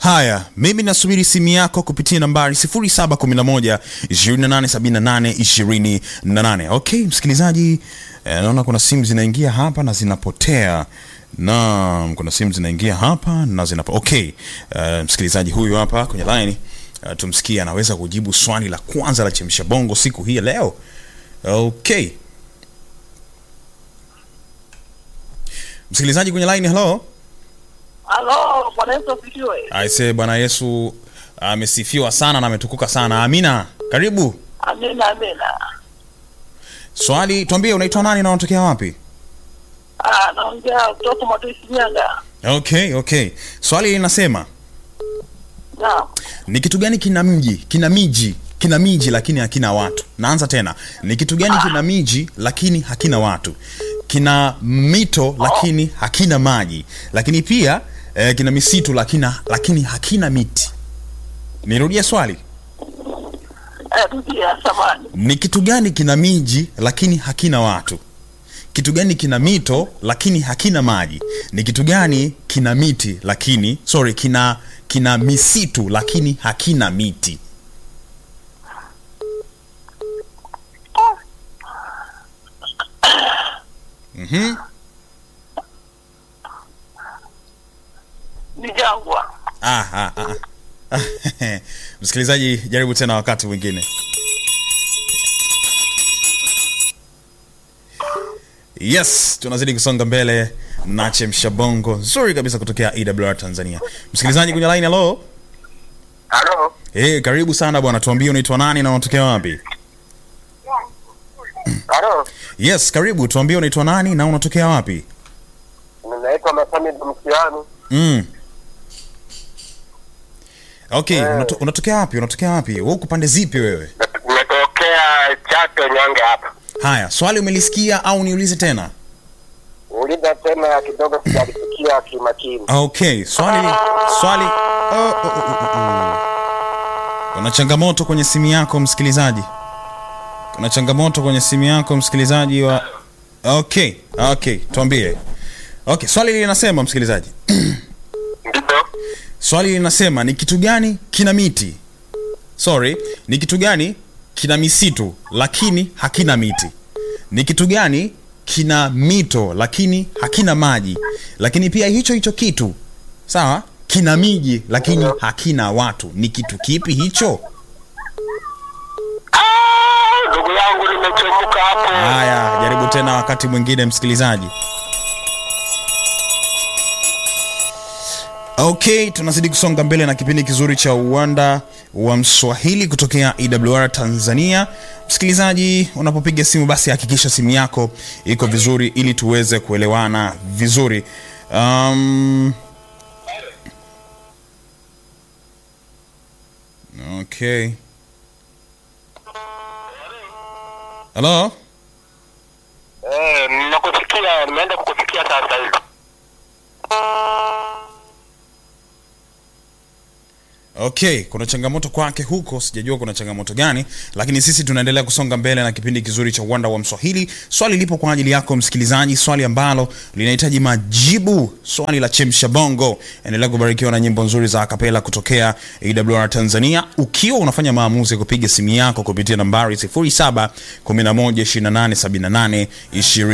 Haya, mimi nasubiri simu yako kupitia nambari 0711 2878 28. Okay, msikilizaji, eh, naona kuna simu zinaingia hapa na zinapotea. Naam, kuna simu zinaingia hapa na zinapo. Okay, eh, msikilizaji huyu hapa kwenye line uh, tumsikie anaweza kujibu swali la kwanza la chemsha bongo siku hii ya leo. Okay. Msikilizaji kwenye line, hello. Halo, Bwana Yesu asifiwe. Aise, Bwana Yesu amesifiwa sana na ametukuka sana. Amina. Karibu. Amina, amina. Swali, tuambie unaitwa nani na unatokea wapi? Ah, naongea kutoka Matuisi Shinyanga. Okay, okay. Swali linasema Naam. ni kitu gani kina mji, kina miji, kina miji lakini hakina watu? Naanza tena. Ni kitu gani kina miji lakini hakina watu? Kina mito lakini hakina maji, lakini pia eh, kina misitu lakini lakini hakina miti. Nirudie swali. Eh, tukia samani. Ni kitu gani kina miji lakini hakina watu? Kitu gani kina mito lakini hakina maji? Ni kitu gani kina miti lakini sorry, kina kina misitu lakini hakina miti? Mhm. Ni jangwa. Ah, ah, ah. ah. Msikilizaji, jaribu tena wakati mwingine. Yes, tunazidi kusonga mbele na chemsha bongo nzuri kabisa kutokea EWR Tanzania. Msikilizaji kwenye line, hello. Halo, Eh, karibu sana bwana, tuambie unaitwa nani na unatokea wapi? halo, Yes, karibu, tuambie unaitwa nani na unatokea wapi? ninaitwa Masami Mkiani, Mm. Okay, unato, unatokea wapi? Unatokea wapi? Wewe uko pande zipi wewe? nimetokea Chato Nyange hapa. Haya, swali umelisikia au niulize tena? Uliza tena kidogo, sijalisikia kimakini. Okay, swali swali oh, oh, oh, oh, oh. Kuna changamoto kwenye simu yako msikilizaji. Kuna changamoto kwenye simu yako msikilizaji wa Okay, okay, tuambie. Okay, swali linasema msikilizaji. Ndipo Swali linasema ni kitu gani kina miti? Sorry, ni kitu gani kina misitu lakini hakina miti? Ni kitu gani kina mito lakini hakina maji? Lakini pia hicho hicho kitu sawa, kina miji lakini hakina watu. Ni kitu kipi hicho? Ah, ndugu yangu, nimechemuka hapo. Haya, jaribu tena wakati mwingine msikilizaji. Okay, tunazidi kusonga mbele na kipindi kizuri cha uwanda wa Mswahili kutokea EWR Tanzania. Msikilizaji, unapopiga simu basi hakikisha simu yako iko vizuri ili tuweze kuelewana vizuri. Um, okay. Hello? Eh, nakusikia, nimeenda kukusikia sasa hivi. Okay, kuna changamoto kwake huko, sijajua kuna changamoto gani, lakini sisi tunaendelea kusonga mbele na kipindi kizuri cha uwanda wa Mswahili. Swali lipo kwa ajili yako msikilizaji, swali ambalo linahitaji majibu, swali la chemsha bongo. Endelea kubarikiwa na nyimbo nzuri za akapela kutokea AWR Tanzania, ukiwa unafanya maamuzi ya kupiga simu yako kupitia nambari 0711287820